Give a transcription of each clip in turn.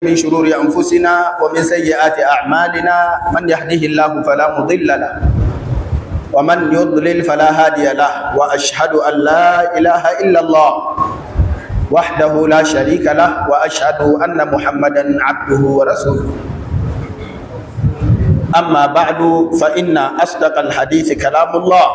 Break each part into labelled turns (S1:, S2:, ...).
S1: من شرور أنفسنا ومن سيئات أعمالنا من يهده الله فلا مضل له ومن يضلل فلا هادي له وأشهد أن لا إله إلا الله وحده لا شريك له وأشهد أن محمدا عبده ورسوله أما بعد فإن أصدق الحديث كلام الله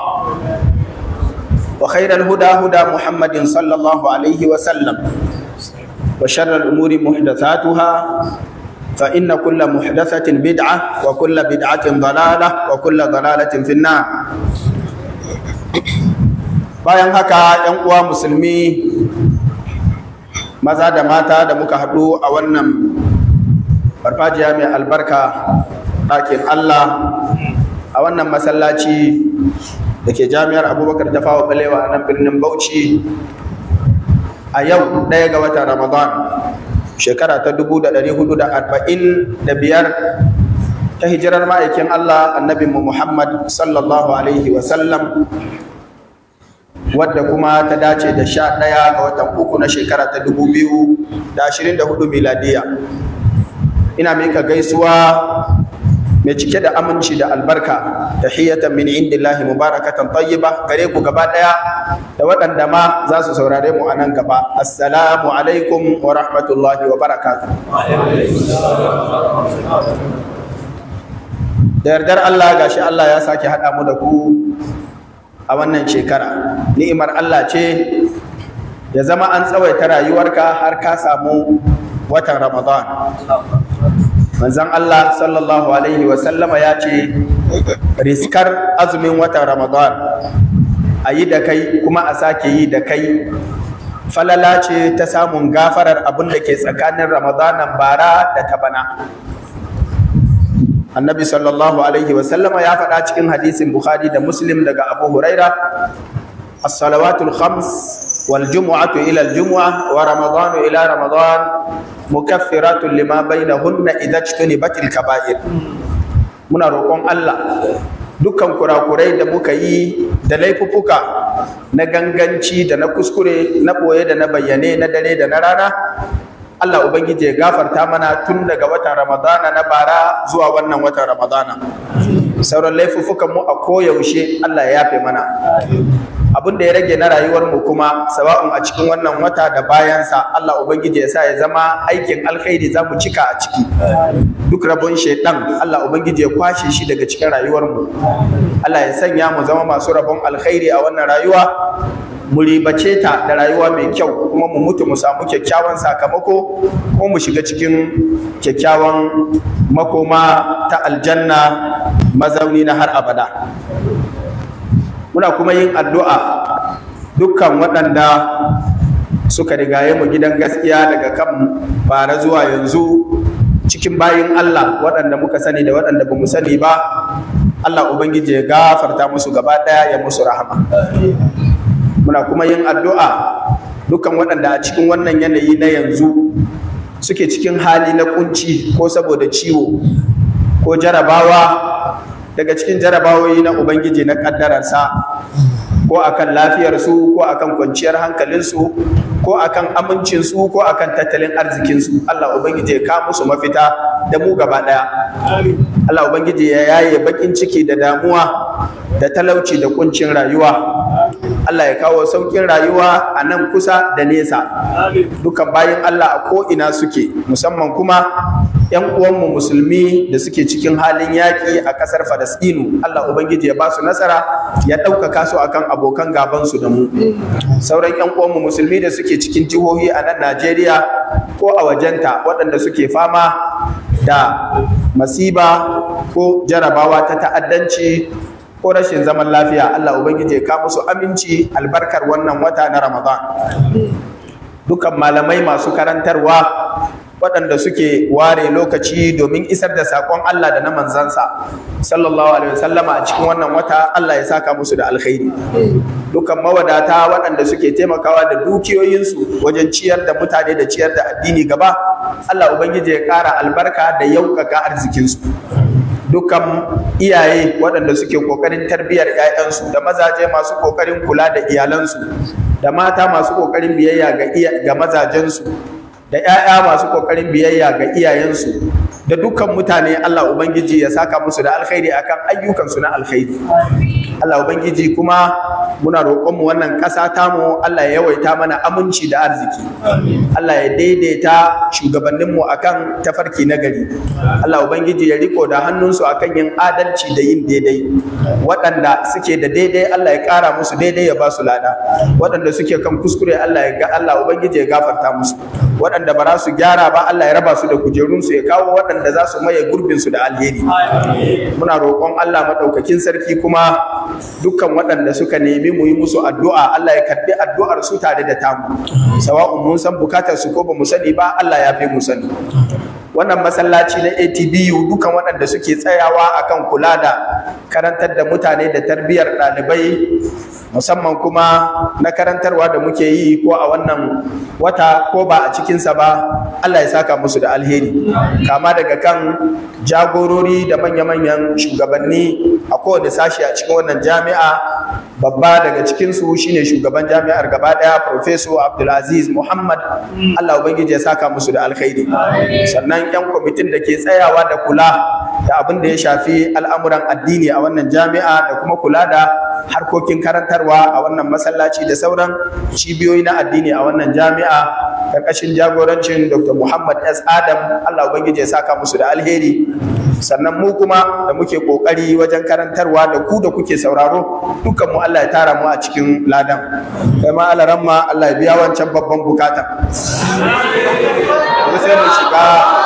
S1: وخير الهدى هدى محمد صلى الله عليه وسلم وشر الأمور محدثاتها فإن كل محدثة بدعة وكل بدعة ضلالة وكل ضلالة في النار bayan haka ‘yan uwa musulmi maza da mata da muka haɗu a wannan farfajiya mai albarka ɗakin Allah a wannan masallaci da ke jami'ar abubakar ta fawa balewa a nan birnin bauchi a yau ɗaya ga watan ramadan shekara ta dubu da ɗari hudu da arba'in da biyar ta hijirar ma'aikin Allah annabinmu Muhammad sallallahu alaihi wasallam wadda kuma ta dace da sha ɗaya ga watan uku na shekara ta dubu biyu da ashirin da hudu miladiya ina mika gaisuwa mai cike da aminci da albarka tahiyatan min indillahi mubarakatan tayyiba gare ku gaba daya da waɗanda ma za su saurare mu a nan gaba assalamu alaikum wa rahmatullahi wa barakatuh da yardar Allah gashi Allah ya sake haɗa mu da ku a wannan shekara ni'imar Allah ce ya zama an tsawaita rayuwarka har ka samu watan Ramadan manzan Allah sallallahu Alaihi wasallama ya ce riskar azumin watan Ramadan a yi da kai kuma a sake yi da kai falala ce ta samun gafarar abin da ke tsakanin Ramadanan bara da ta bana annabi sallallahu Alaihi wasallama ya faɗa cikin hadisin Bukhari da Muslim daga Abu Huraira as-salawatul khams والجمعة إلى الجمعة ورمضان إلى رمضان مكفرات لما بينهن إذا اجتنبت الكبائر muna roƙon Allah dukkan kurakurai da muka yi da laifuffuka na ganganci da na kuskure na ɓoye da na bayyane na dare da na rana Allah Ubangiji ya gafarta mana tun daga watan Ramadana na bara zuwa wannan watan Ramadana sauran laifuffukan mu a koyaushe Allah ya yafe mana abin da ya rage na rayuwar mu kuma sawa'un a cikin wannan wata da bayansa Allah ubangiji ya sa ya zama aikin alkhairi za mu cika a ciki duk rabon shaidan Allah ubangiji ya kwashe shi daga cikin rayuwar mu Allah ya sanya mu zama masu rabon alkhairi a wannan rayuwa mu ribace ta da rayuwa mai kyau kuma mu mutu mu samu kyakkyawan sakamako ko mu shiga cikin kyakkyawan makoma ta aljanna mazauni na har abada muna kuma yin addu'a dukkan waɗanda suka rigaye mu gidan gaskiya daga kan bara zuwa yanzu cikin bayin Allah waɗanda muka sani da waɗanda ba mu sani ba Allah Ubangiji ya gafarta musu gaba ɗaya ya musu rahama muna kuma yin addu'a dukkan waɗanda a cikin wannan yanayi na yanzu suke cikin hali na kunci ko saboda ciwo ko jarabawa daga cikin jarabawoyi na Ubangiji na ƙaddararsa ko akan lafiyarsu ko akan kwanciyar hankalinsu ko akan amincinsu ko akan tattalin arzikinsu Allah Ubangiji ya kawo musu mafita da mu gaba ɗaya Allah Ubangiji ya yaye bakin ciki da damuwa da talauci da kuncin rayuwa Allah ya kawo saukin rayuwa a nan kusa da nesa dukan bayan Allah a ko'ina suke musamman kuma 'yan uwanmu musulmi da suke cikin halin yaƙi a ƙasar Falasɗinu Allah Ubangiji ya ba su nasara ya ɗaukaka su akan abokan gabansu da mu sauran 'yan uwanmu musulmi da suke cikin jihohi a nan Najeriya ko a wajenta waɗanda suke fama da masiba ko jarabawa ta ta'addanci ko rashin zaman lafiya Allah Ubangiji ya kawo musu aminci albarkar wannan wata na Ramadan dukan malamai masu karantarwa waɗanda suke ware lokaci domin isar da saƙon Allah da na manzansa sallallahu alaihi wasallama a cikin wannan wata Allah ya saka musu da alkhairi dukan mawadata waɗanda suke taimakawa da dukiyoyinsu wajen ciyar da mutane da ciyar da addini gaba Allah ubangiji ya ƙara albarka da yaukaka arzikinsu dukkan iyaye waɗanda suke ƙoƙarin tarbiyyar 'ya'yansu da mazaje masu ƙoƙarin kula da iyalansu da mata masu ƙoƙarin biyayya ga mazajensu da 'ya'ya masu kokarin biyayya ga iyayensu da dukkan mutane Allah Ubangiji ya saka musu da alkhairi akan ayyukansu na alkhairi Allah Ubangiji kuma muna roƙonmu wannan ƙasa tamu Allah ya yawaita mana aminci da arziki Allah ya daidaita shugabanninmu akan tafarki na gari Allah Ubangiji ya riko da hannunsu akan yin adalci da yin daidai waɗanda suke da daidai Allah ya ƙara musu daidai ya ba su lada waɗanda suke kan kuskure Allah ya ga Allah Ubangiji ya gafarta musu waɗanda ba za su gyara ba Allah ya raba su da kujerunsu ya kawo waɗanda za su maye gurbinsu da alheri muna roƙon Allah maɗaukakin sarki kuma dukkan waɗanda suka nemi mu yi musu addu'a Allah ya karɓi addu'ar su tare da tamu sawa'un mun san bukatar su ko ba mu sani ba Allah ya fi mu sani wannan masallaci na ATBU dukan waɗanda suke tsayawa akan kula da karantar da mutane da tarbiyyar ɗalibai musamman kuma na karantarwa da muke yi ko a wannan wata ko ba a cikinsa ba Allah ya saka musu da alheri kama daga kan jagorori da manya-manyan shugabanni a kowane sashi a cikin wannan jami'a babba daga cikinsu shine shugaban jami'ar gaba daya Professor Abdulaziz Muhammad Allah Ubangiji ya saka musu da alkhairi sannan yan kwamitin da ke tsayawa da kula da abin da ya shafi al'amuran addini a wannan jami'a da kuma kula da harkokin karantarwa a wannan masallaci da sauran cibiyoyi na addini a wannan jami'a karkashin jagorancin Dr. Muhammad S. Adam Allah Ubangiji ya saka musu da alheri sannan mu kuma da muke kokari wajen karantarwa da ku da kuke sauraro dukkan mu Allah ya tara mu a cikin ladan kai ma alaran ma Allah ya biya wancan babban bukata sai mu shiga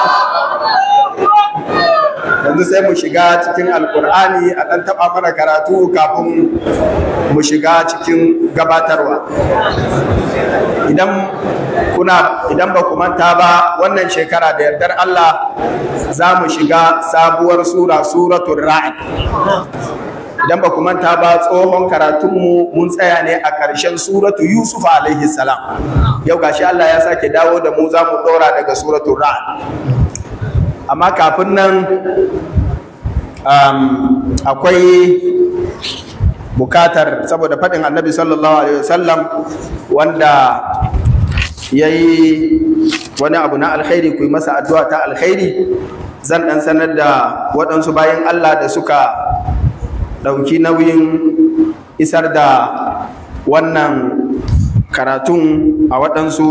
S1: yanzu sai mu shiga cikin alkur'ani a ɗan taɓa mana karatu kafin mu shiga cikin gabatarwa idan kuna idan ba ku manta ba wannan shekara da yardar Allah za mu shiga sabuwar sura suratul ra'd idan ba ku manta ba tsohon karatunmu mun tsaya ne a ƙarshen suratu yusuf alaihi salam yau gashi Allah ya sake dawo da mu za mu ɗora daga suratul ra'd amma kafin nan um, akwai bukatar saboda faɗin annabi sallallahu alaihi wasallam wanda ya yi wani abu na alkhairi ku yi masa addu'a ta alkhairi zan ɗan sanar da waɗansu bayan Allah da suka ɗauki nauyin isar da wannan karatun a waɗansu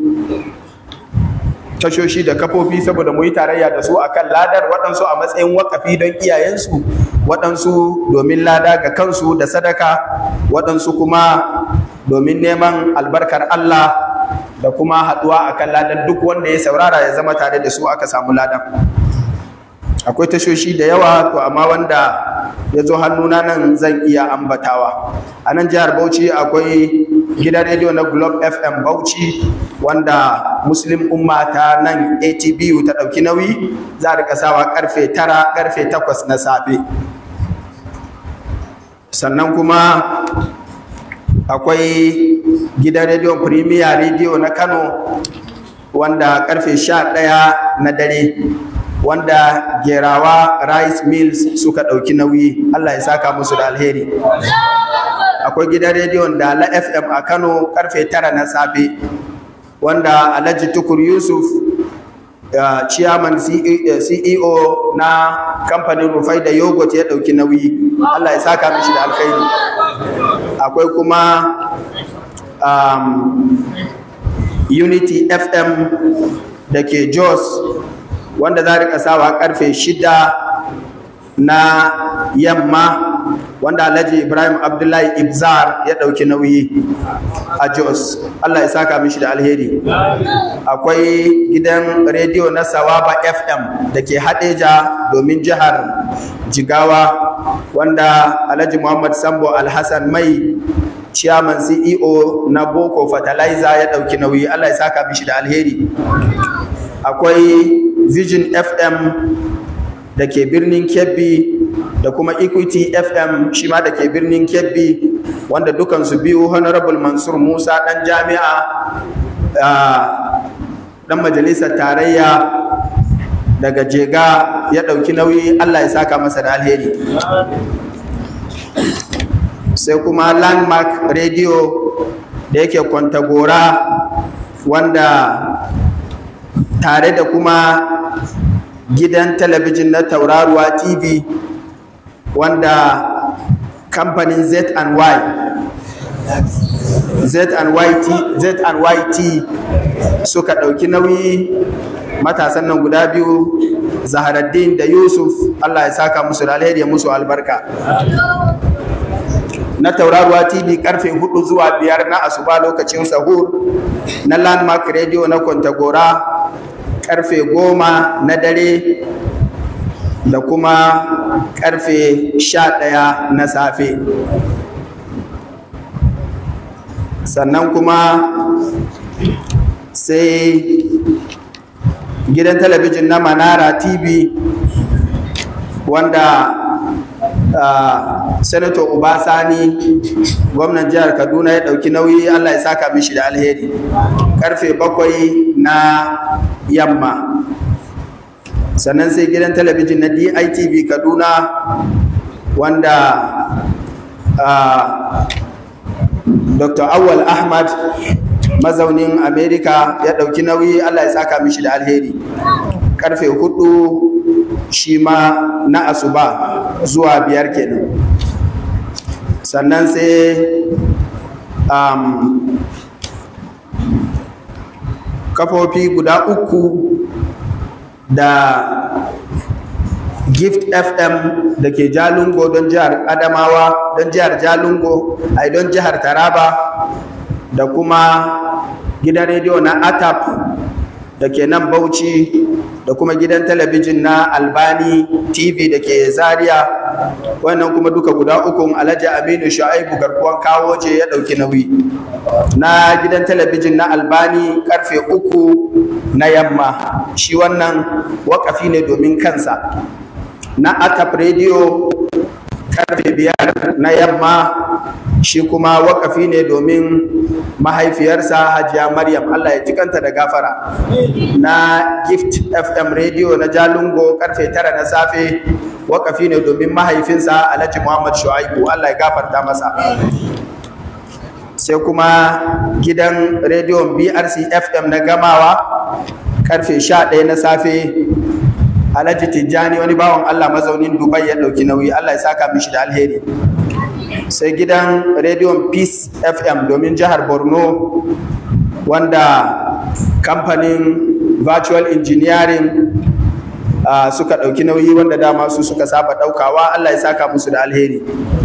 S1: tashoshi da kafofi saboda mu yi tarayya da su akan ladar waɗansu a matsayin wakafi don iyayensu waɗansu domin lada ga kansu da sadaka waɗansu kuma domin neman albarkar Allah da kuma haɗuwa akan ladan duk wanda ya saurara ya zama tare da su aka samu ladan akwai tashoshi da yawa to amma wanda ya zo hannuna nan zan iya ambatawa a nan jihar bauchi akwai gidan rediyo na globe fm bauchi wanda muslim umma ta nan atbu ta ɗauki nauyi za a rika sawa karfe tara karfe takwas na safe sannan kuma akwai gidan rediyon premier rediyo na kano wanda karfe sha ɗaya na dare wanda gerawa rice mills suka ɗauki nauyi allah ya saka musu da alheri akwai gidan rediyon dala fm a kano karfe tara na safe wanda alhaji tukur yusuf uh, chairman ceo na kamfanin rufai da yogurt ya ɗauki nauyi allah ya saka mishi da alkhairi akwai kuma um, unity fm da ke jos wanda za rika sawa karfe shida na yamma wanda alhaji ibrahim abdullahi ibzar ya ɗauki nauyi a jos allah ya saka mishi da alheri akwai gidan rediyo na sawaba fm da ke hadeja domin jihar jigawa wanda alhaji muhammad sambo alhassan mai chairman ceo na boko fertilizer ya ɗauki nauyi allah ya saka mishi da alheri akwai vision fm da ke birnin kebbi da kuma equity fm shi ma da ke birnin kebbi wanda dukansu biyu honorable mansur musa dan jami'a dan majalisar tarayya daga jega ya ɗauki nauyi allah ya saka masa da alheri sai kuma landmark radio da yake kwantagora wanda tare da kuma gidan talabijin na tauraruwa tv wanda kamfanin z&y z&yt z&yt suka ɗauki nauyi matasan nan guda biyu zaharaddin da yusuf allah ya saka musu da alheri ya musu albarka na tauraruwa tv karfe 4 zuwa biyar na asuba lokacin sahur na landmark radio na kwantagora karfe 10 na dare da kuma karfe 11 na safe sannan kuma sai gidan talabijin na manara tv wanda uh, senator obasani gwamnan jihar kaduna ya ɗauki nauyi allah ya saka mishi da alheri karfe bakwai na yamma sannan sai gidan talabijin na ditv kaduna wanda uh, dr awal ahmad mazaunin america ya ɗauki nauyi allah ya saka mishi da alheri karfe hudu shi ma na asuba zuwa biyar kenan sannan sai um, kafofi guda uku da gift fm da ke jalungo don jihar adamawa don jihar jalungo ai don jihar taraba da kuma gidan rediyo na atap da ke nan bauchi da kuma gidan talabijin na albani tv da ke zaria wannan kuma duka guda ukun alhaji aminu shu'aibu garkuwan kawo je ya ɗauki nauyi na gidan talabijin na albani karfe uku na yamma shi wannan wakafi ne domin kansa na atap radio karfe biyar na yamma shi kuma wakafi ne domin mahaifiyarsa hajiya maryam allah ya ji kanta da gafara na gift fm radio na jalungo karfe tara na safe wakafi ne domin mahaifinsa alhaji muhammad shu'aibu allah ya gafarta masa sai kuma gidan rediyon brc fm na gamawa karfe 11 na safe alhaji tijjani wani bawan allah mazaunin dubai ya ɗauki nauyi allah ya saka mishi da alheri sai gidan rediyon peace fm domin jihar borno wanda kamfanin virtual engineering uh, suka ɗauki nauyi wanda dama su suka saba ɗaukawa allah ya saka musu da alheri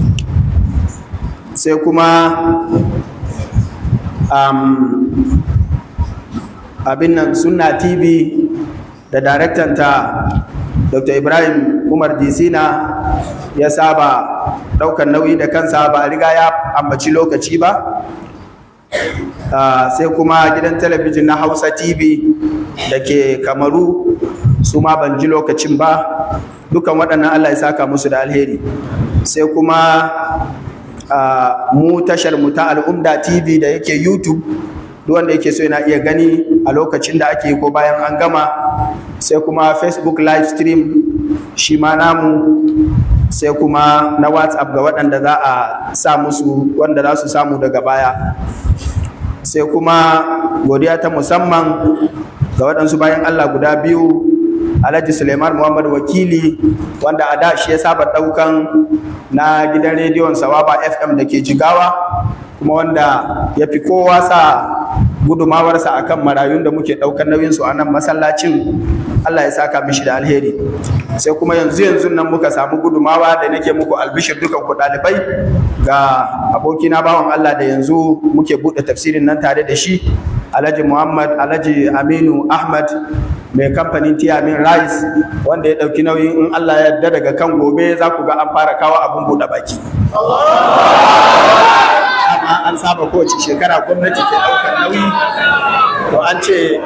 S1: sai kuma um, abin nan sunna tv da daraktanta dr ibrahim umar disina ya saba ɗaukar nauyi da kansa ba a riga ya ambaci lokaci ba uh, sai kuma gidan talabijin na hausa tv da ke kamaru su ma ban ji lokacin ba dukan waɗannan allah ya saka musu da alheri sai kuma uh, mu tashar mu ta al'umda tv da yake youtube duk wanda yake so yana iya gani a lokacin da ake ko bayan an gama sai kuma facebook live stream shi ma namu sai kuma na whatsapp ga waɗanda za a sa musu wanda za su samu daga baya sai kuma godiya ta musamman ga waɗansu bayan allah guda biyu alhaji suleiman muhammad wakili wanda a da shi ya saba ɗaukan na gidan rediyon sawaba fm da ke jigawa kuma wanda ya fi kowa sa gudumawarsa akan marayun da muke ɗaukar nauyinsu a nan masallacin Allah ya saka mishi da alheri sai kuma yanzu yanzu nan muka samu gudumawa da nake muku albishir dukan ku ɗalibai ga abokina bawan Allah da yanzu muke buɗe tafsirin nan tare da shi Alhaji Muhammad Alhaji Aminu Ahmad mai kamfanin Tiamin Rice wanda ya ɗauki nauyin in Allah ya yarda daga kan gobe za ku ga an fara kawo abin buɗe baki. Amma an saba kowace shekara gwamnati ke ɗaukar nauyi to an ce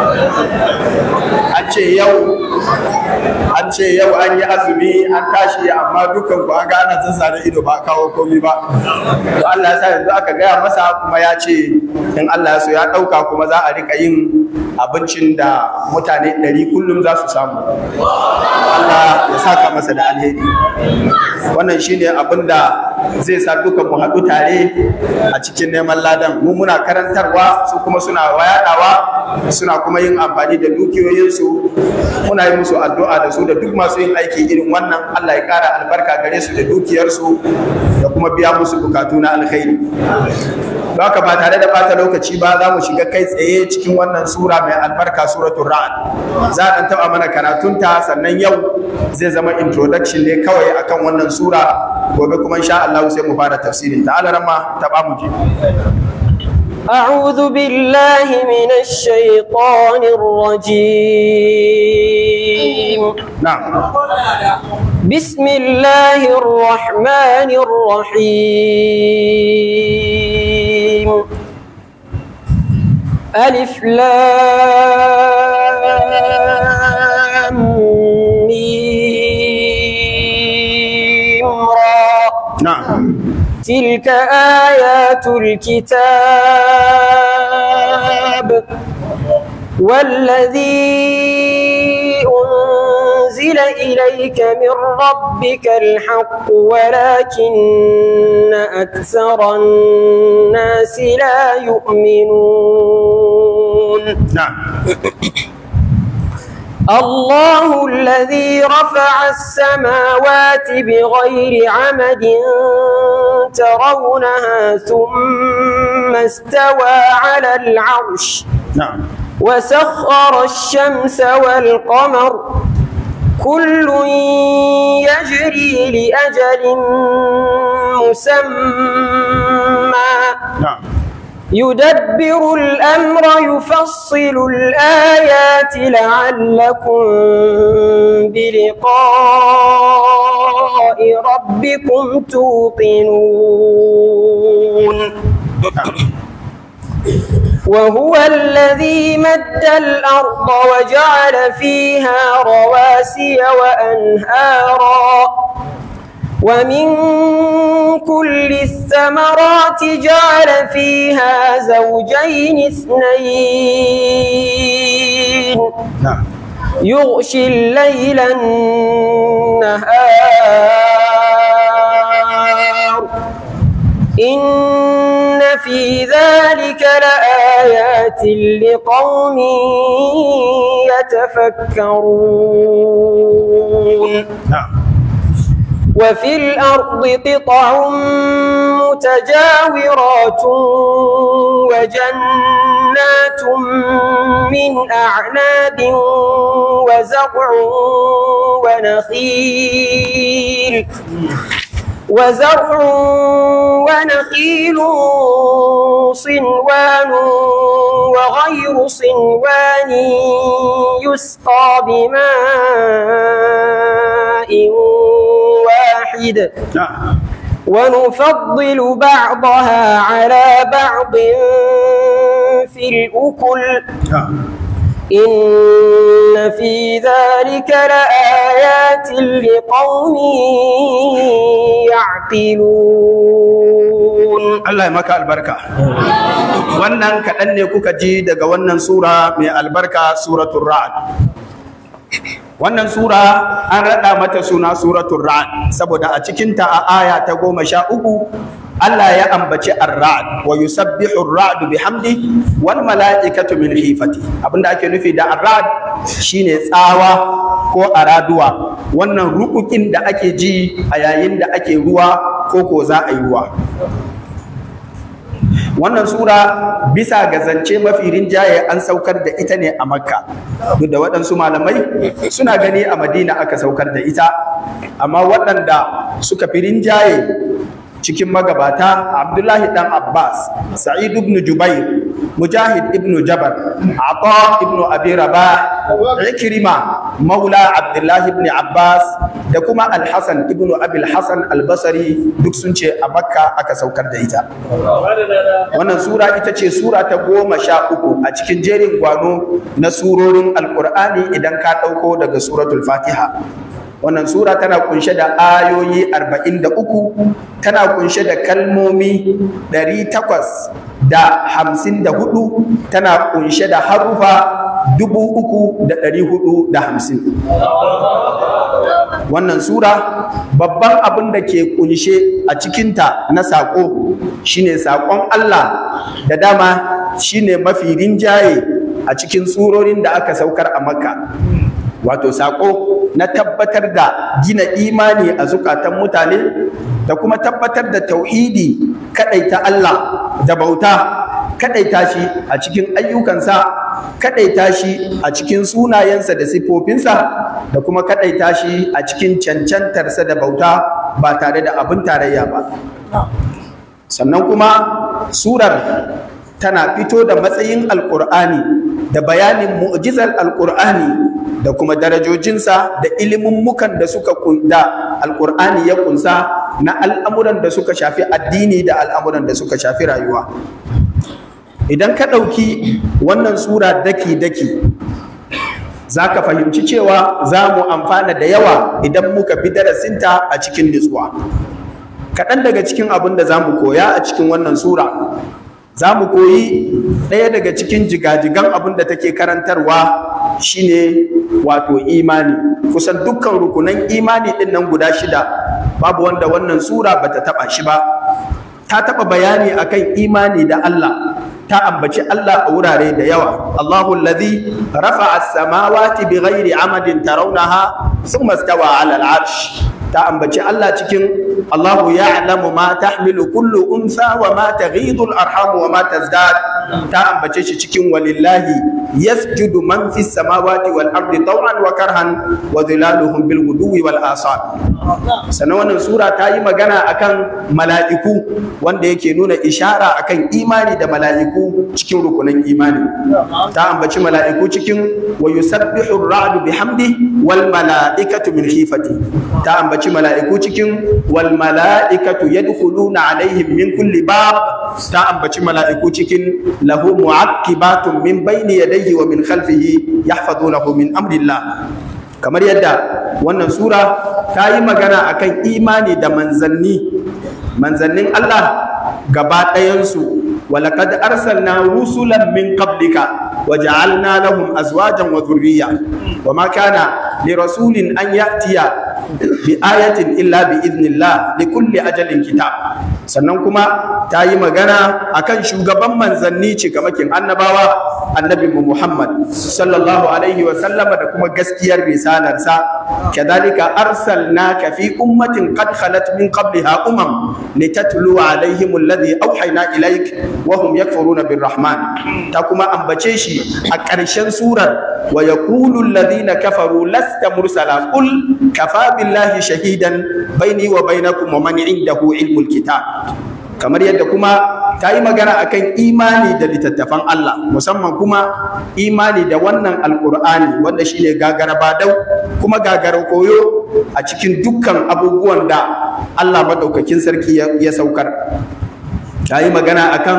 S1: an ce yau an ce yau an yi azumi an tashi amma dukan ku an ga ana zazzare ido ba kawo komi ba to Allah ya sa yanzu aka gaya masa kuma ya ce in Allah ya so ya ɗauka kuma za a rika yin abincin da mutane ɗari kullum za su samu Allah ya saka masa da alheri wannan shine abin da zai sa dukan mu haɗu tare a cikin neman ladan mu muna karantarwa su kuma suna wayada yadawa suna kuma yin amfani da dukiyoyinsu muna yi musu addu'a da su da duk masu yin aiki irin wannan Allah ya kara albarka gare su da dukiyarsu da kuma biya musu bukatu na alkhairi don haka ba tare da bata lokaci ba za mu shiga kai tsaye cikin wannan sura mai albarka suratul ra'd za a taba mana karatunta sannan yau zai zama introduction ne kawai akan wannan sura gobe kuma insha Allah sai mu fara tafsirin ta alarama ta ba mu je
S2: أعوذ بالله من الشيطان الرجيم
S1: na'am
S2: بسم الله الرحمن الرحيم ألف لام ميم را
S1: na'am
S2: تلك آيات الكتاب والذي أنزل إليك من ربك الحق ولكن أكثر الناس لا يؤمنون
S1: na'am
S2: الله الذي رفع السماوات بغير عمد ترونها ثم استوى على العرش
S1: na'am
S2: وسخر الشمس والقمر كل يجري لأجل مسمى
S1: na'am
S2: يدبر الأمر يفصل الآيات لعلكم بلقاء ربكم توقنون وهو الذي مد الأرض وجعل فيها رواسي وأنهارا ومن كل الثمرات جعل فيها زوجين اثنين
S1: na'am
S2: يغشي الليل النهار إن في ذلك لآيات لقوم يتفكرون
S1: na'am
S2: وفي الأرض قطع متجاورات وجنات من أعناب وزرع ونخيل وزرع ونخيل صنوان وغير صنوان يسقى بماء واحد
S1: na'am
S2: ونفضل بعضها على بعض في الأكل
S1: na'am
S2: إن في ذلك لآيات لقوم يعقلون
S1: Allah ya maka albarka wannan kaɗan ne kuka ji daga wannan sura mai albarka suratul ra'd wannan sura an raɗa mata suna suratul ra'd saboda a cikinta a aya ta goma sha uku Allah ya ambaci ar-ra'd wa yusabbihu ar-ra'du bihamdi wal mala'ikatu min khifati abinda ake nufi da ar-ra'd shine tsawa ko araduwa wannan rukukin da ake ji a yayin da ake ruwa ko ko za a yi ruwa wannan sura bisa ga zance mafi rinjaye an saukar da ita ne a makka duk da waɗansu malamai suna gani a madina aka saukar da ita amma waɗanda suka fi rinjaye cikin magabata abdullahi dan abbas sa'id ibn jubair mujahid ibn jabar ata ibn abi rabah ikrima maula abdullahi ibn abbas da kuma al-hasan ibn abi al-hasan al-basri duk sun ce a makka aka saukar da ita wannan sura ita ce sura ta goma sha uku a cikin jerin gwano na surorin alkur'ani idan ka ɗauko daga suratul fatiha wannan sura tana kunshe da ayoyi 43 tana kunshe da kalmomi 854 tana kunshe da harufa 3450 wannan sura babban abin da ke kunshe a cikinta na saƙo shine saƙon Allah da dama shine mafi rinjaye a cikin surorin da aka saukar a makka wato sako na tabbatar da gina imani a zukatan mutane da kuma tabbatar da tauhidi kadaita Allah da bauta kadaita shi a cikin ayyukansa kadaita shi a cikin sunayensa da siffofinsa da kuma kadaita shi a cikin cancantarsa da bauta ba tare da abin tarayya ba sannan kuma surar tana fito da matsayin alkur'ani da bayanin mu'jizar alkur'ani da kuma darajojinsa da mukan da suka da alkur'ani ya kunsa na al'amuran da suka shafi addini da al'amuran da suka shafi rayuwa idan ka ɗauki wannan sura daki-daki za ka fahimci cewa za mu amfana da yawa idan muka bi darasinta a cikin nutsuwa kaɗan daga cikin abin da za mu koya a cikin wannan sura za mu koyi ɗaya daga cikin jigajigan abin da take karantarwa shine wato imani kusan dukkan rukunan imani ɗin nan guda shida babu wanda wannan sura bata taɓa shi ba ta taɓa bayani akan imani da Allah ta ambaci Allah a wurare da yawa Allahu allazi rafa'a as-samawati bighairi amadin tarawnaha thumma istawa 'ala al-'arsh ta ambaci Allah cikin Allahu ya'lamu ma tahmilu kullu unsa wa ma taghidu al-arham wa ma tazdad ta ambace shi cikin walillahi yasjudu man fis samawati wal ardi taw'an wa karhan wa dhilaluhum bil ghuduwi wal asal sannan wannan sura ta yi magana akan mala'iku wanda yake nuna ishara akan imani da mala'iku cikin rukunan imani ta ambaci mala'iku cikin wa yusabbihu ar-ra'du bihamdi wal mala'ikatu min khifati ta ambaci mala'iku cikin wal mala'ikatu yadkhuluna alaihim min kulli bab ta ambaci mala'iku cikin lahu mu'aqibatun min bayni yadayhi wa min khalfihi yahfazunahu min amrillah kamar yadda wannan sura ta yi magana akan imani da manzanni manzannin Allah gaba ɗayansu ولقد أرسلنا رسلا من قبلك وجعلنا لهم أزواجا وذرية وما كان لرسول أن يأتي بآية إلا بإذن الله لكل أجل كتاب sannan kuma ta yi magana akan shugaban manzanni cikamakin annabawa annabi Muhammad sallallahu alaihi wa sallama da kuma gaskiyar risalarsa kadhalika arsalnaka fi ummatin qad khalat min qabliha umam litatlu alaihim alladhi awhayna ilaik wa hum yakfuruna birrahman ta kuma ambace shi a ƙarshen surar wa yaqulu alladhina kafaru lasta mursala qul kafa billahi shahidan baini wa bainakum wa man indahu ilmul kitab kamar yadda kuma ta yi magana akan imani da littattafan Allah musamman kuma imani da wannan alkur'ani wanda shine gagara badau kuma gagara koyo a cikin dukkan abubuwan da Allah maɗaukakin sarki ya saukar ta yi magana akan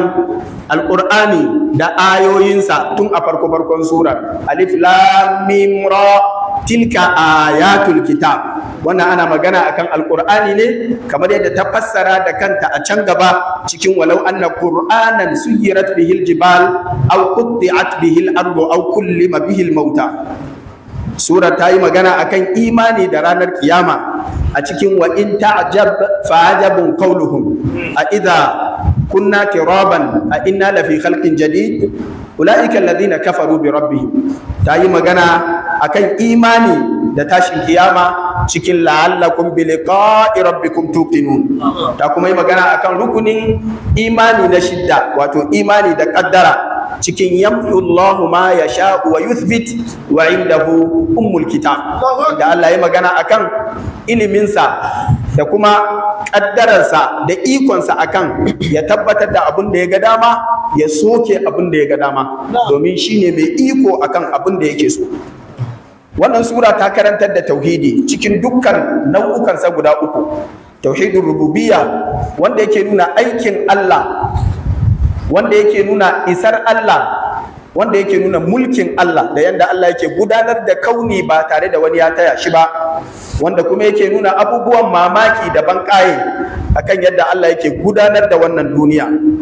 S1: alkur'ani da ayoyinsa tun a farko farkon surar alif lam mim ra tilka ayatul kitab wannan ana magana akan alqur'ani ne kamar yadda ta fassara da kanta a can gaba cikin walau anna qur'anan suyirat bihil jibal aw qutti'at bihil ardu aw kullima bihil mauta sura ta yi magana akan imani da ranar kiyama a cikin wa in ta'jab fa ajabun qawluhum a idza kunna tiraban a inna lafi khalqin jadid ulaika alladhina kafaru bi rabbihim ta yi magana akan imani da tashin kiyama cikin la'allakum bi liqa'i rabbikum tuqinun ta kuma yi magana akan rukunin imani na shidda wato imani da kaddara cikin yamhu Allahu ma yasha wa yuthbit wa indahu ummul kitab da Allah ya magana akan iliminsa da kuma kaddararsa da ikonsa akan ya tabbatar da abin da ya ga dama ya soke abin da ya ga dama domin shine mai iko akan abin da yake so wannan sura ta karantar da tauhidi cikin dukkan nau'ukansa guda uku tauhidin rububiyya wanda yake nuna aikin Allah wanda yake nuna isar Allah wanda yake nuna mulkin Allah da yanda Allah yake gudanar da kauni ba tare da wani ya taya shi ba wanda kuma yake nuna abubuwan mamaki da banƙaye akan yadda Allah yake gudanar da wannan duniya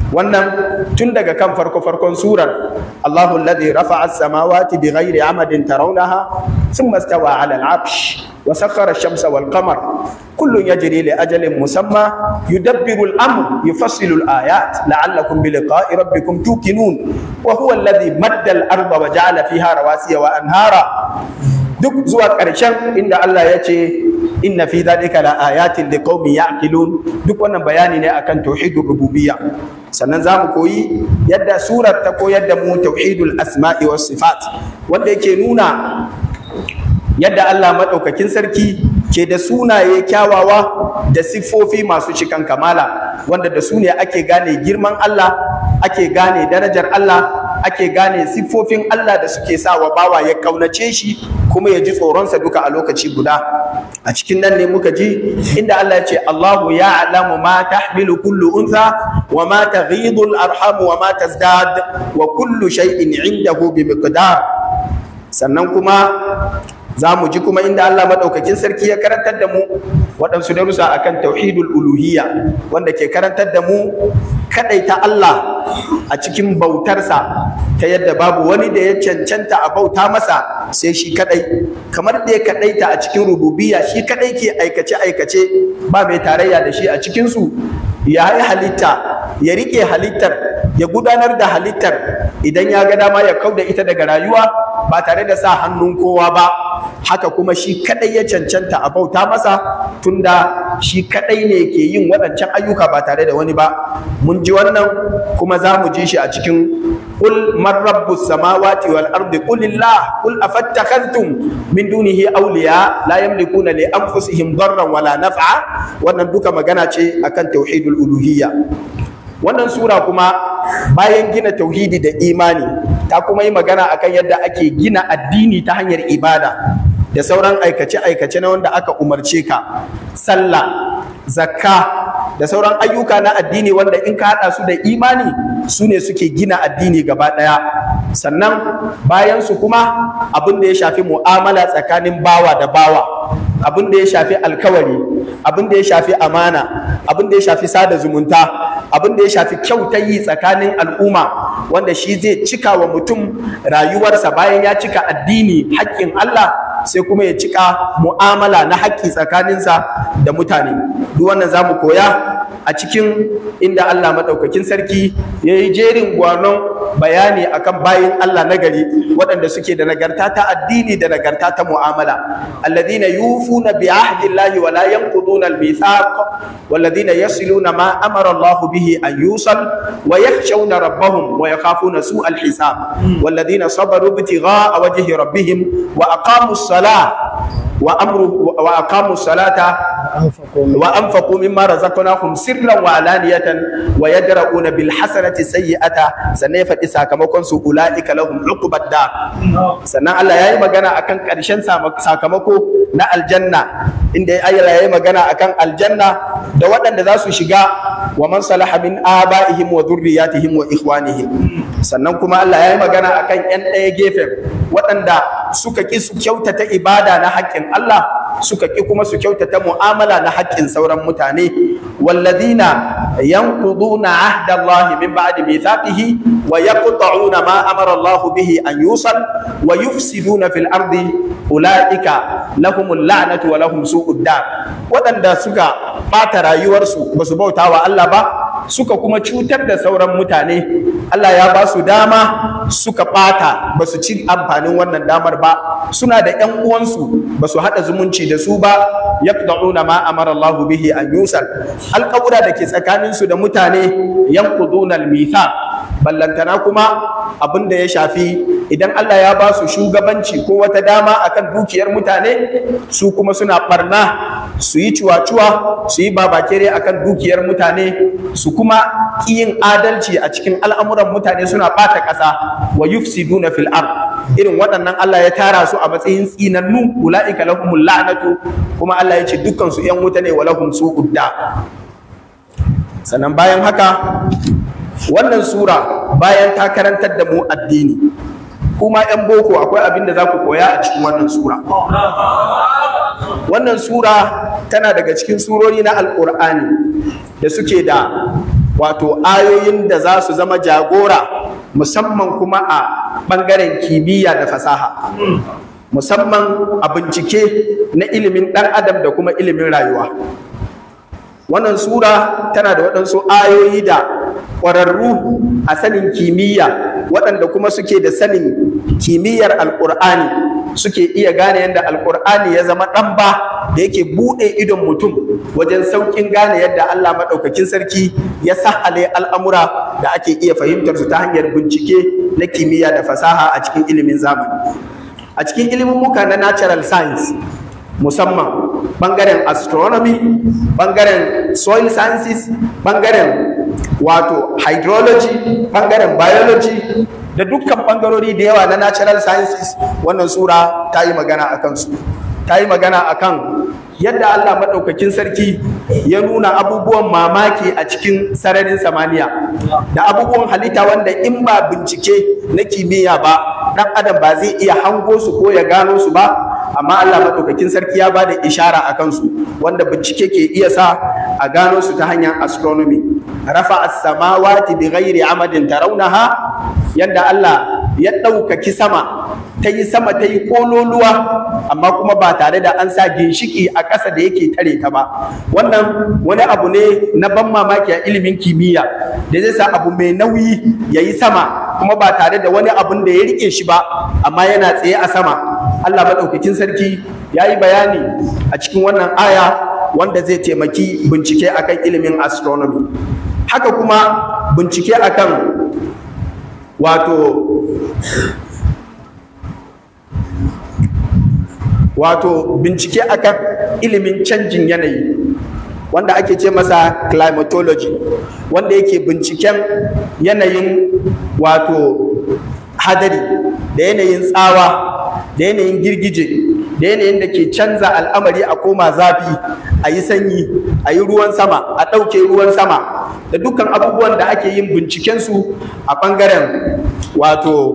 S1: wannan tun daga kan farko farkon surar Allahu alladhi rafa'a as-samawati bighairi amadin tarawnaha thumma istawa 'ala al-'arsh wa sakhkhara ash-shamsa wal-qamar kullun yajri li ajalin musamma yudabbiru al-amr yufassilu al-ayat la'allakum bi liqa'i rabbikum tuqinun wa huwa alladhi madda al-arda wa ja'ala fiha rawasiya wa anhara duk zuwa ƙarshen inda Allah ya ce inna fi dhalika la ayatin liqaumin ya'qilun duk wannan bayani ne akan tauhidur rububiyya sannan zamu koyi yadda surar ta koyar da mu tauhidul asma'i was sifat wanda yake nuna yadda Allah madaukakin sarki ke da sunaye kyawawa da siffofi masu cikan kamala wanda da su ne ake gane girman Allah ake gane darajar Allah ake gane siffofin Allah da suke sa wa bawa ya kaunace shi kuma ya ji tsoronsa duka a lokaci guda a cikin nan ne muka ji inda Allah ya ce Allahu ya'lamu ma tahmilu kullu untha wa ma taghidu al-arham wa ma tazdad wa kullu shay'in 'indahu bi miqdar sannan kuma za mu ji kuma inda Allah maɗaukakin sarki ya karantar da mu waɗansu darussa akan tauhidul uluhiyya wanda ke karantar da mu kaɗaita Allah a cikin bautarsa ta yadda babu wani da ya cancanta a bauta masa sai shi kaɗai kamar da ya kaɗaita a cikin rububiyya shi kaɗai ke aikace aikace ba mai tarayya da shi a cikinsu ya yi halitta ya riƙe halittar ya gudanar da halittar idan ya ga dama ya kauda ita daga rayuwa ba tare da sa hannun kowa ba haka kuma shi kadai ya cancanta a bauta masa tunda shi kadai ne ke yin waɗancan ayyuka ba tare da wani ba mun ji wannan kuma za mu ji shi a cikin qul man rabbus samawati wal ardi qul illah qul afattakhadhtum min dunihi awliya la yamlikuna li anfusihim darran wala naf'a wannan duka magana ce akan tauhidul uluhiyya wannan sura kuma bayan gina tauhidi da imani ta kuma yi magana akan yadda ake gina addini ta hanyar ibada da sauran aikace-aikace na wanda aka umarce ka sallah zakka da sauran ayyuka na addini wanda in ka haɗa su da imani su ne suke gina addini gaba ɗaya sannan bayan su kuma abin da ya shafi mu'amala tsakanin bawa da bawa abin da ya shafi alkawari abin da ya shafi amana abin da ya shafi sada zumunta abin da ya shafi kyautayi tsakanin al'umma wanda shi zai cika wa mutum rayuwarsa bayan ya cika addini haƙƙin Allah sai kuma ya cika mu'amala na haƙƙi tsakaninsa da mutane duk wannan za mu koya a cikin inda Allah maɗaukakin sarki ya yi jerin gwanon bayani akan bayin Allah nagari waɗanda suke da nagarta ta addini da nagarta ta mu'amala alladhina yufuna bi ahdillahi wa la yanquduna al-mithaq walladhina yasiluna ma amara Allah bihi an yusal wa yakhshawna rabbahum wa yakhafuna su'al hisab walladhina sabaru ibtigha'a wajhi rabbihim wa aqamu as-salah wa amru wa aqamu as-salata wa anfaqu mimma razaqnahum sirran wa alaniyatan wa yadra'una bil hasanati sayyi'ata sannan ya faɗi sakamakon su ula'ika lahum uqbad da sannan Allah yayi magana akan ƙarshen sakamako na aljanna inda Allah yayi magana akan aljanna da waɗanda za su shiga wa man salaha min aba'ihim wa dhurriyyatihim wa ikhwanihim sannan kuma Allah yayi magana akan ƴan ɗaya gefen waɗanda suka ƙi su kyautata ibada na haƙƙin Allah suka ƙi kuma su kyautata mu'amala na haƙƙin sauran mutane walladina yanquduna ahda Allah min ba'di mithaqihi wa yaqta'una ma amara Allah bihi an yusal wa yufsiduna fil ardi ulaika lahumul la'natu wa lahum su'ud dar waɗanda suka ɓata rayuwarsu ba su bauta wa Allah ba suka kuma cutar da sauran mutane Allah ya ba su dama suka ɓata ba su ci amfanin wannan damar ba suna da ƴan uwansu ba su haɗa zumunci da su ba yaqda'una ma amara Allahu bihi an yusal alƙawura da ke tsakanin su da mutane yanquduna al-mithaq ballantana kuma abin da ya shafi idan Allah ya ba su shugabanci ko wata dama akan dukiyar mutane su kuma suna barna su yi cuwa-cuwa su yi babakere akan dukiyar mutane su kuma yin adalci a cikin al'amuran mutane suna ɓata ƙasa wa yufsiduna fil ard irin waɗannan Allah ya tara su a matsayin tsinannu ula'ika lahumul la'natu kuma Allah ya ce dukkan su ƴan wuta ne wa lahum su'ud sannan bayan haka wannan sura bayan ta karantar da mu addini kuma 'yan boko akwai abin da za ku koya a cikin wannan sura wannan sura tana daga cikin surori na alkur'ani da suke da wato ayoyin da za su zama jagora musamman kuma a ɓangaren kimiyya da fasaha musamman a bincike na ilimin ɗan adam da kuma ilimin rayuwa wannan sura tana da waɗansu ayoyi da ƙwararru a sanin kimiyya waɗanda kuma suke da sanin kimiyyar alƙur'ani suke iya gane yadda alƙur'ani ya zama ɗan ba da yake buɗe idon mutum wajen sauƙin gane yadda Allah maɗaukakin sarki ya sahale al'amura da ake iya fahimtar su ta hanyar bincike na kimiyya da fasaha a cikin ilimin zamani a cikin ilimin muka na natural science musamman ɓangaren astronomy ɓangaren soil sciences ɓangaren wato hydrology ɓangaren biology da dukkan ɓangarori da yawa na natural sciences wannan sura ta yi magana a kansu ta yi magana a kan yadda Allah maɗaukakin sarki ya nuna abubuwan mamaki a cikin sararin samaniya da abubuwan halitta wanda in ba bincike na kimiyya ba ɗan adam ba zai iya hango su ko ya gano su ba amma Allah maɗaukakin sarki ya ba da ishara a kansu wanda bincike ke iya sa a gano su ta hanyar astronomy rafa as-samawati bi ghairi amadin tarawnaha yadda Allah ya ɗaukaki sama ta yi sama ta yi kololuwa amma kuma ba tare da an sa ginshiki a ƙasa da yake tare ta ba wannan wani abu ne na ban mamaki a ilimin kimiyya da zai sa abu mai nauyi ya yi sama kuma ba tare da wani abun da ya rike shi ba amma yana tsaye a sama Allah maɗaukakin sarki ya yi bayani a cikin wannan aya wanda zai taimaki bincike akan ilimin astronomy haka kuma bincike akan wato wato bincike akan ilimin canjin yanayi wanda ake ce masa climatology wanda yake binciken yanayin wato hadari da yanayin tsawa da yanayin girgije da yanayin da ke canza al'amari a koma zafi a yi sanyi a yi ruwan sama a ɗauke ruwan sama da dukkan abubuwan da ake yin bincikensu a ɓangaren wato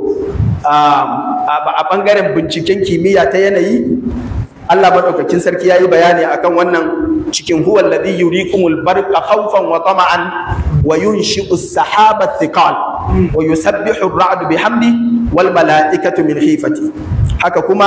S1: a ɓangaren binciken kimiyya ta yanayi Allah maɗaukakin sarki ya yi bayani akan wannan cikin huwa alladhi yurikumul barqa khawfan wa tama'an wa yunshi'u as-sahaba thiqal wa yusabbihu ar-ra'du bihamdi wal mala'ikatu min khifati haka kuma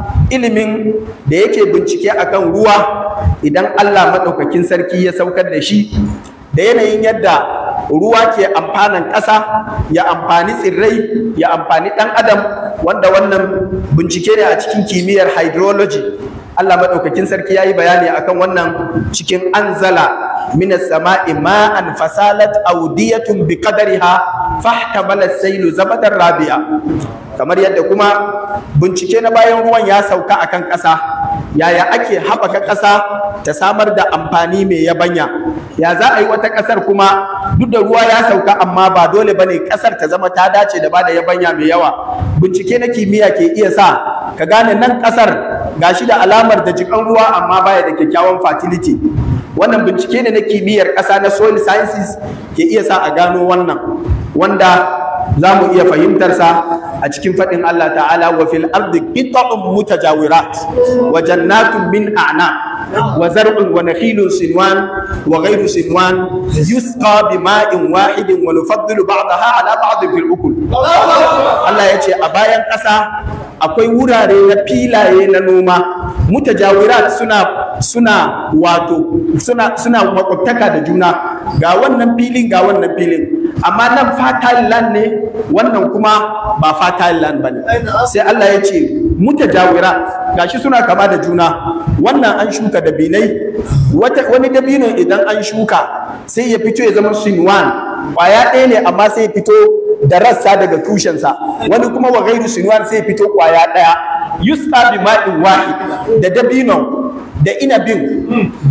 S1: ilimin da yake bincike akan ruwa idan Allah maɗaukakin sarki ya saukar da shi da yanayin yadda ruwa ke amfanan ƙasa ya amfani tsirrai ya amfani ɗan adam wanda wannan bincike ne a cikin kimiyyar hydrology Allah maɗaukakin sarki ya yi bayani akan wannan cikin anzala minas sama'i ma'an fasalat audiyatun bi qadariha fahtamala sailu zabadar rabi'a kamar yadda kuma bincike na bayan ruwan ya sauka akan ƙasa yaya ake haɓaka ƙasa ta samar da amfani mai yabanya ya za a yi wata ƙasar kuma duk da ruwa ya sauka amma ba dole bane ƙasar ta zama ta dace da bada yabanya mai yawa bincike na kimiyya ke iya sa ka gane nan ƙasar gashi da alamar da jikan ruwa amma baya da kyakkyawan fertility wannan bincike ne na kimiyyar ƙasa na soil sciences ke iya sa a gano wannan wanda za mu iya fahimtarsa a cikin faɗin Allah ta'ala wa fil ardi qita'un mutajawirat wa jannatun min a'na wa zar'un wa nakhilun sinwan wa ghayru sinwan yusqa bima'in wahidin wa nufaddilu ba'daha ala ba'd fil ukul Allah ya ce a bayan ƙasa akwai wurare na filaye na noma mutajawirat suna suna wato suna suna makwabtaka da juna ga wannan filin ga wannan filin amma nan fertile land ne wannan kuma ba fertile land bane sai Allah ya ce mutajawirat gashi suna kama da juna wannan an shuka dabinai wani dabino idan an shuka sai ya fito ya zama sinwan kwaya ɗaya ne amma sai ya fito da rassa daga tushensa wani kuma wa gairu sinwan sai ya fito kwaya ɗaya yusqa bi ma'in wahid da dabinon da inabin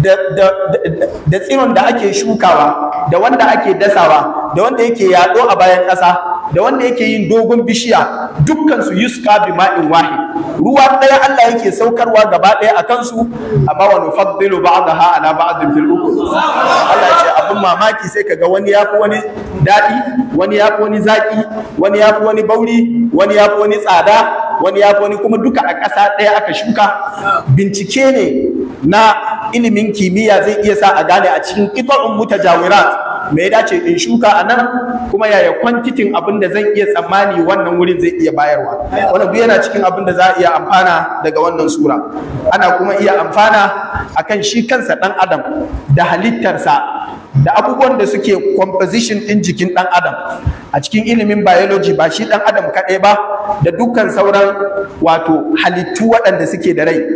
S1: da tsiron da ake shukawa da wanda ake dasawa da wanda yake yaɗo a bayan ƙasa da wanda yake yin dogon bishiya dukkan su yusqa bi ma'in wahid ruwa ɗaya Allah yake saukarwa gaba ɗaya a kansu amma wa nufaddilu ba'daha ala ba'din fil ukul Allah ya ce abin mamaki sai kaga wani yafi wani daɗi wani yafi wani zaki wani yafi wani bauri wani yafi wani tsada wani yafi wani kuma duka a ƙasa ɗaya aka shuka bincike ne na ilimin kimiyya zai iya sa a gane a cikin qita'un mutajawirat me ya dace in shuka a nan kuma yaya kwantitin abin da zan iya tsammani wannan wurin zai iya bayarwa wannan duk yana cikin abin da za a iya amfana daga wannan sura ana kuma iya amfana akan shi kansa dan adam da halittarsa da abubuwan da suke composition ɗin jikin ɗan adam a cikin ilimin biology ba shi ɗan adam kaɗai ba da dukkan sauran wato halittu waɗanda suke da rai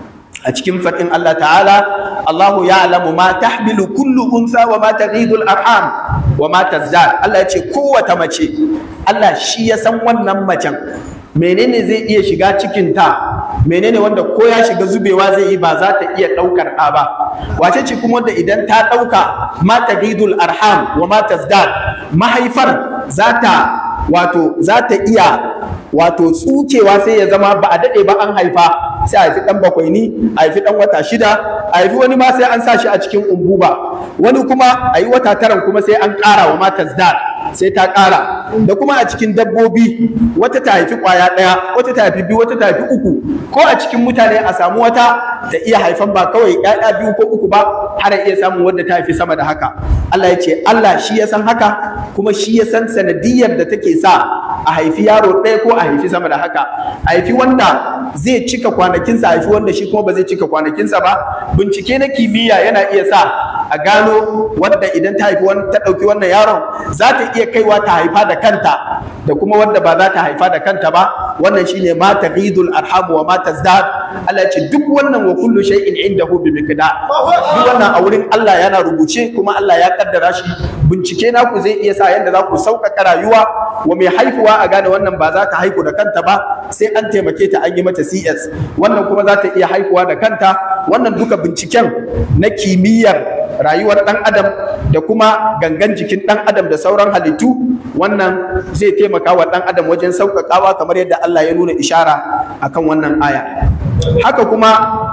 S1: a cikin faɗin Allah ta'ala Allahu ya'lamu ma tahmilu kullu unsa wa ma taghidul arham wa ma tazdad Allah ya ce kowace mace Allah shi ya san wannan macen menene zai iya shiga cikin ta menene wanda ko ya shiga zubewa zai yi ba za ta iya ɗaukar ɗa ba wace ce kuma wanda idan ta ɗauka ma taghidul arham wa ma tazdad mahaifar za ta wato za ta iya wato tsukewa sai ya zama ba a daɗe ba an haifa sai a haifi ɗan bakwai ni a haifi ɗan wata shida a haifi wani ma sai an sa shi a cikin umbuba wani kuma a yi wata taran kuma sai an ƙara wa mata zdar sai ta ƙara da kuma a cikin dabbobi wata ta haifi ƙwaya ɗaya wata ta haifi biyu wata ta haifi uku ko a cikin mutane a samu wata ta iya haifan ba kawai ƴaƴa biyu ko uku ba har a iya samun wadda ta haifi sama da haka Allah ya ce Allah shi ya san haka kuma shi ya san sanadiyar da take sa a haifi yaro ɗaya ko a haifi sama da haka a haifi wanda zai cika kwanakinsa a haifi wanda shi kuma ba zai cika kwanakinsa ba bincike na kimiyya yana iya sa a gano wadda idan ta haifi ta ɗauki wannan yaron za ta iya kaiwa ta haifa da kanta da kuma wadda ba za ta haifa da kanta ba wannan shine ma taghidul arham wa ma tazdad Allah ya ce duk wannan wa kullu shay'in indahu bi miqdar duk wannan a wurin Allah yana rubuce kuma Allah ya kaddara shi bincike naku zai iya sa yanda za ku sauƙaƙa rayuwa wa mai haihuwa a gane wannan ba za ta haihu da kanta ba sai an taimake ta an yi mata CS wannan kuma za ta iya haihuwa da kanta wannan duka binciken na kimiyyar rayuwar ɗan adam da kuma gangan jikin ɗan adam da sauran halittu wannan zai taimaka wa ɗan adam wajen sauƙaƙawa kamar yadda Allah ya nuna ishara akan wannan aya haka kuma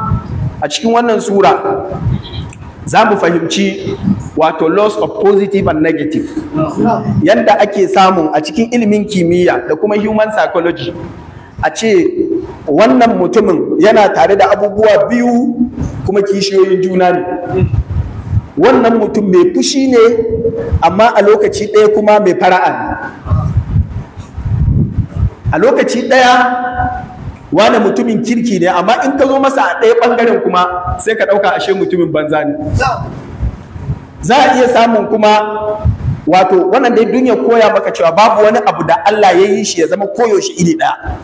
S1: a cikin wannan sura za mu fahimci wato loss of positive and negative yadda ake samun a cikin ilimin kimiyya da kuma human psychology a ce wannan mutumin yana tare da abubuwa biyu kuma kishiyoyin juna ne wannan mutum mai fushi ne amma a lokaci ɗaya kuma mai fara'a ne a lokaci ɗaya wane mutumin kirki ne amma in ka zo masa a ɗaya ɓangaren kuma sai ka ɗauka ashe mutumin banza ne za a iya samun kuma wato wannan dai duniya koya maka cewa babu wani abu da Allah ya yi shi ya zama koyaushe iri ɗaya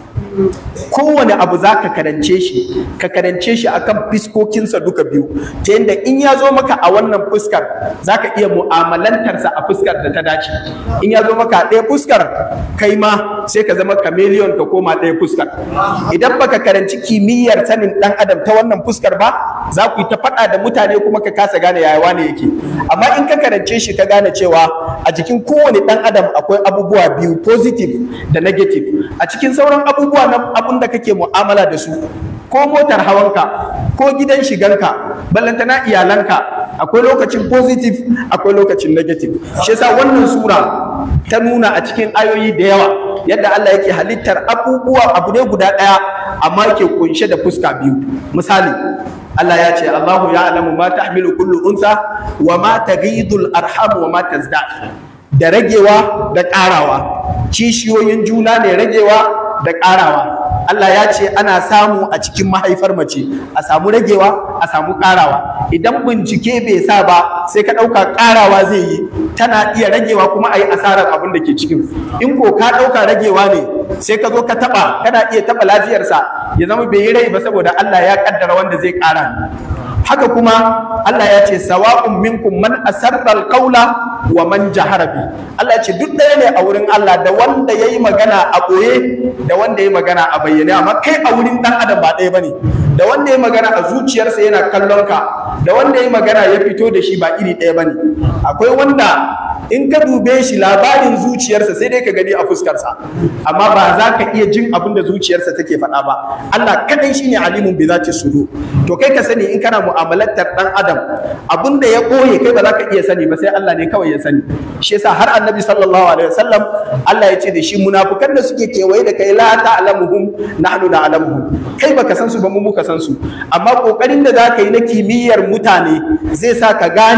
S1: kowane abu za ka karance shi ka karance shi akan fiskokinsa duka biyu ta yadda in ya zo maka a wannan fuskar za ka iya mu'amalantarsa a fuskar da ta dace in ya zo maka a ɗaya fuskar kai ma sai ka zama chameleon ka koma ɗaya fuskar idan baka karanci kimiyyar sanin ɗan adam ta wannan fuskar ba za ku yi ta faɗa da mutane kuma ka kasa gane yaya wane yake amma in ka karance shi ka gane cewa a jikin kowane ɗan adam akwai abubuwa biyu positive da negative a cikin sauran abubuwa na abun da kake mu'amala da su ko motar hawanka ko gidan shiganka ballantana iyalanka akwai lokacin positive akwai lokacin negative shi yasa wannan sura ta nuna a cikin ayoyi da yawa yadda Allah yake halittar abubuwa abu ne guda ɗaya amma yake kunshe da fuska biyu misali Allah ya ce Allahu ya'lamu ma tahmilu kullu unsa wa ma taghidul arham wa ma tazdad da ragewa da ƙarawa kishiyoyin juna ne ragewa da ƙarawa Allah ya ce ana samu a cikin mahaifar mace a samu ragewa a samu ƙarawa idan bincike bai sa ba sai ka ɗauka ƙarawa zai yi tana iya ragewa kuma a yi asarar abin da ke cikin in ko ka ɗauka ragewa ne sai ka zo ka taɓa kana iya taɓa lafiyarsa ya zama bai yi rai ba saboda Allah ya ƙaddara wanda zai ƙara ne haka kuma Allah ya ce sawa'un minkum man asarra alqawla wa man jahara bi Allah ya ce duk ɗaya ne a wurin Allah da wanda yayi magana a boye da wanda yayi magana a bayyane amma kai a wurin dan adam ba ɗaya bane da wanda yayi magana a zuciyarsa yana kallon ka da wanda yayi magana ya fito da shi ba iri ɗaya bane akwai wanda in ka dube shi labarin zuciyarsa sai dai ka gani a fuskarsa amma ba za ka iya jin abin da zuciyarsa take faɗa ba Allah kadai shine alimun bi zati sudu to kai ka sani in kana mu'amalantar dan adam abin da ya ɓoye kai ba za ka iya sani ba sai Allah ne kawai ya sani shi yasa har annabi sallallahu alaihi wasallam Allah ya ce da shi munafukan da suke kewaye da kai la ta'lamuhum nahnu na'lamuhum kai baka san su ba mu muka san su amma kokarin da zaka yi na kimiyyar mutane zai sa ka gane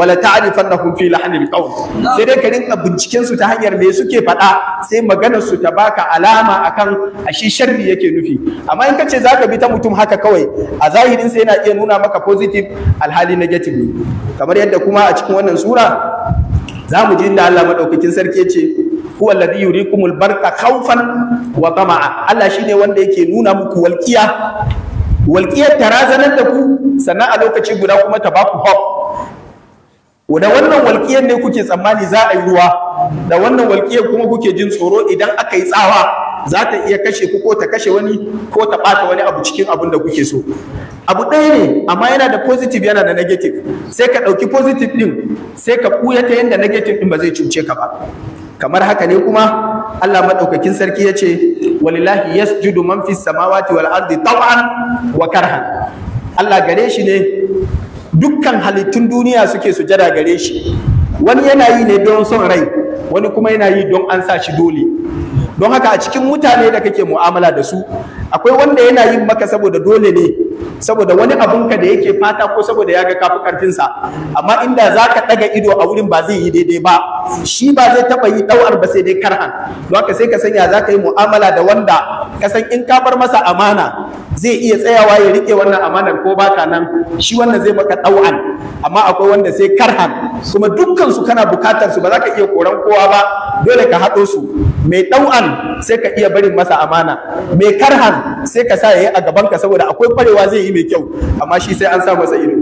S1: wala ta'rifannahum fi lahnil qawl sai dai ka rinka binciken su ta hanyar me suke faɗa sai maganar su ta baka alama akan ashe sharri yake nufi amma in kace zaka bi ta mutum haka kawai a zahirin sai yana iya nuna maka positive alhali negative ne kamar yadda kuma a cikin wannan sura za mu ji inda Allah madaukakin sarki ya ce huwa alladhi yurikumul barqa khawfan wa tama'a Allah shine wanda yake nuna muku walqiya walqiyar ta razanar da ku sannan a lokaci guda kuma ta baku hope da wannan walƙiyar ne kuke tsammani za a yi ruwa da wannan walƙiyar kuma kuke jin tsoro idan aka yi tsawa za ta iya kashe ku ko ta kashe wani ko ta ɓata wani abu cikin abin da kuke so abu ɗaya ne amma yana da positive yana da negative sai ka ɗauki positive ɗin sai ka ɓuya ta yadda negative ɗin ba zai cuce ka ba kamar haka ne kuma Allah maɗaukakin sarki ya ce walillahi yasjudu man fis samawati wal ardi taw'an wa karhan Allah gare shi ne dukkan halittun duniya suke sujada gare shi wani yana yi ne don son rai wani kuma yana yi don an sa shi dole don haka a cikin mutane da kake mu'amala da su akwai wanda yana yin maka saboda dole ne saboda wani abunka da yake fata ko saboda ya ga kafi karfinsa amma inda za ka ɗaga ido a wurin ba zai yi daidai ba shi ba zai taɓa yi ɗau'ar ba sai dai karhan don haka sai ka sanya za ka yi mu'amala da wanda ka san in ka bar masa amana zai iya tsayawa ya rike wannan amanar ko baka nan shi wannan zai maka ɗau'an amma akwai wanda sai karhan kuma dukkan su kana bukatar su ba za ka iya koran kowa ba dole ka haɗo su mai ɗau'an sai ka iya barin masa amana mai karhan sai ka sa ya yi a gaban ka saboda akwai kwarewa zai yi mai kyau amma shi sai an sa masa ido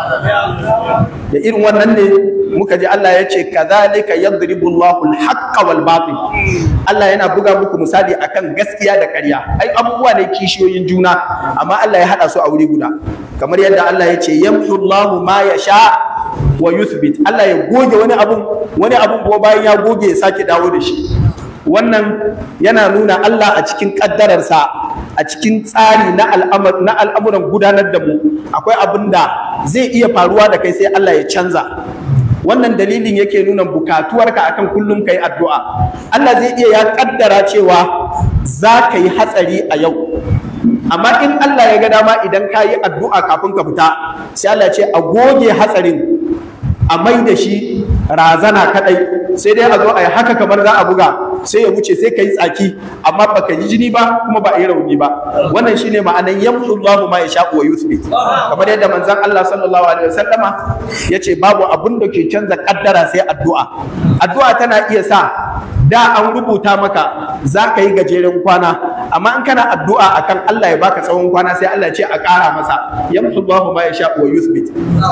S1: da irin wannan ne muka ji Allah ya ce kadhalika yadribu Allahu al-haqqa wal batil Allah yana buga muku misali akan gaskiya da ƙarya ai abubuwa ne kishiyoyin juna amma Allah ya hada su a wuri guda kamar yadda Allah ya ce yamhu Allahu ma yasha wa yuthbit Allah ya goge wani abun wani abun kuma bayan ya goge ya sake dawo da shi wannan yana nuna Allah a cikin ƙaddararsa a cikin tsari na al'amuran gudanar da mu akwai abin da zai iya faruwa da kai sai Allah ya canza wannan dalilin yake nuna bukatuwarka akan kullum kai addu'a Allah zai iya ya kaddara cewa za ka yi hatsari a yau amma in Allah ya ga dama idan ka yi addu'a kafin ka fita sai Allah ce a goge hatsarin a mai da shi razana kadai sai dai a zo a yi haka kamar za a buga sai ya wuce sai ka yi tsaki amma baka yi jini ba kuma ba a yi rauni ba wannan shine ma'anan yamhu Allahu ma yasha wa yuthbit kamar yadda manzon Allah sallallahu alaihi wasallama yace babu abun da ke canza kaddara sai addu'a addu'a tana iya sa da an rubuta maka za ka yi gajeren kwana amma in kana addu'a akan Allah ya baka tsawon kwana sai Allah ya ce a ƙara masa yamhu Allahu ma yasha wa yuthbit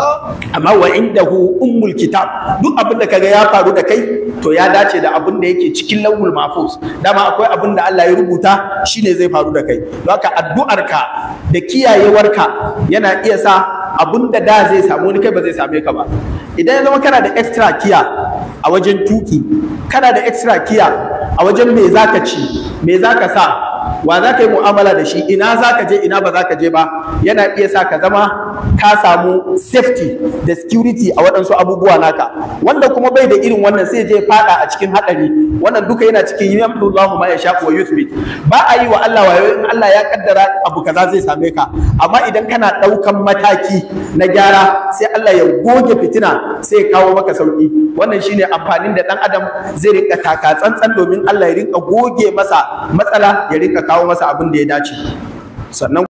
S1: amma wa indahu ummul kitab duk abin da kaga ya faru da kai to ya dace da abin da yake cikin lawul mahfuz dama akwai abin da Allah ya rubuta shine zai faru da kai don haka addu'arka da kiyayewarka yana iya sa abin da da zai samu wani kai ba zai same ka ba idan ya zama kana da extra kiya a wajen tuki kana da extra kiya a wajen me zaka ci me zaka sa wa za ka yi mu'amala da shi ina za ka je ina ba za ka je ba yana iya sa ka zama ka samu safety da security a waɗansu abubuwa naka wanda kuma bai da irin wannan sai je fada a cikin haɗari wannan duka yana cikin yamdullahu ma yasha wa yuthbit ba a yi wa Allah wayo in Allah ya kaddara abu kaza zai same ka amma idan kana ɗaukan mataki na gyara sai Allah ya goge fitina sai ya kawo maka sauki wannan shine amfanin da ɗan adam zai rinka taka tsantsan domin Allah ya rinka goge masa matsala ya rinka kawo masa abin da ya dace sannan